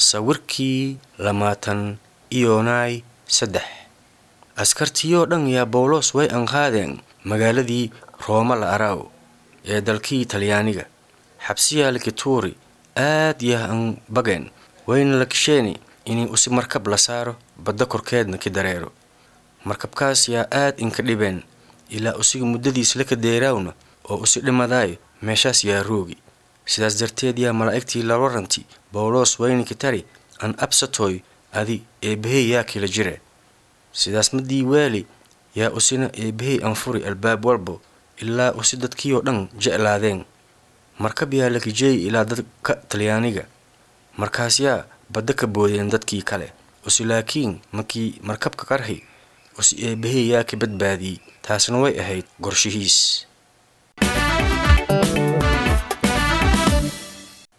sawirkii lamaatan iyoonay saddex askartiyoo dhan yaa bawlos way anqaadeen magaaladii rooma la araaw ee dalkii talyaaniga xabsiyaa lakituuri aad yah an bageen wayna la kisheeni inay usi markab la saaro badda korkeedna ki dareero markabkaas yaa aad inka dhibeen ilaa usiga muddadiis laka deeraawna oo usi dhimadaayo meeshaas yaa roogi sidaas darteed yaa malaa'igtii la waranti bawlos wayniki tari an absatoy adi eebbahey yaa kila jire sidaas madii waali yaa usina eebbahey anfuri albaab walbo ilaa usi dadkiioo dhan jeclaadeen markab yaa lakijeey ilaa dadka talyaaniga markaas yaa badda ka boodeen dadkii kale usi laakiin markii markabka qarxi usi eebbahey yaa ka badbaadiyey taasna way ahayd gorshihiis